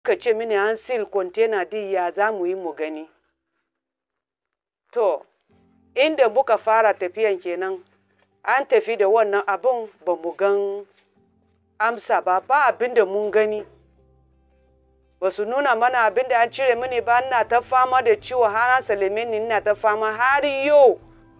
ka ce mini an sil container din ya za mu yi mu gani to inda muka fara tafiyan kenan an tafi da wannan abun ba mu gan amsa ba ba abin da mun gani ba su nuna mana abin da an cire mini ba ina ta fama da ciwo har an salame ni ina ta fama har yau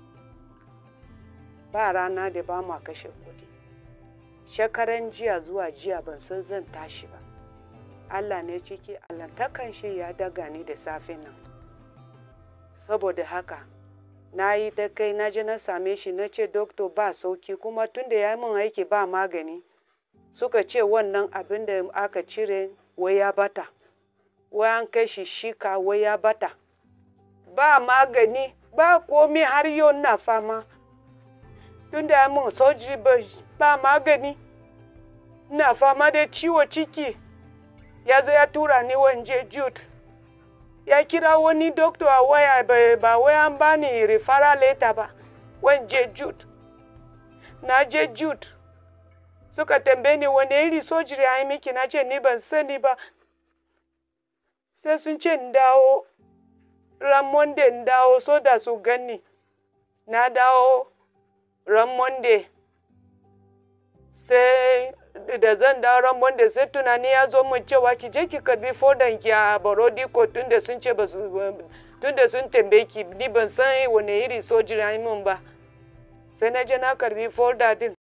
ba rana da ba ma kashe kuɗi shekaran jiya zuwa jiya ban san zan tashi ba allah ne ciki allantakan shi ya daga ni da safe nan saboda haka na yi ta kai na je na same shi na ce doktor ba sauki kuma tun da ya yi min aiki ba magani suka ce wannan abin da aka cire wai ya bata wai an kai shi shika wai ya bata ba magani ba komi har yau na fama tun da ya min sojiri ba magani na fama da ciwo ciki ya zo ya tura ni wanje jude ya kira wani doctor a waya ba wai an bani referral letter ba wanje jude na je jude suka tambaye ni wani iri sojiri a yi miki na ce ni ban sani ba sai sun ce in dawo ran monday in dawo so da su gani na dawo ran monday sai da zan dawo ran monday sai tunani ya zo mun cewa ki je ki karbi fodan ki a barodi ko tunda sun ce ba su tunda sun tambaye ki ni ban san wani iri sojiri a yi min ba sai na je na karbi folda din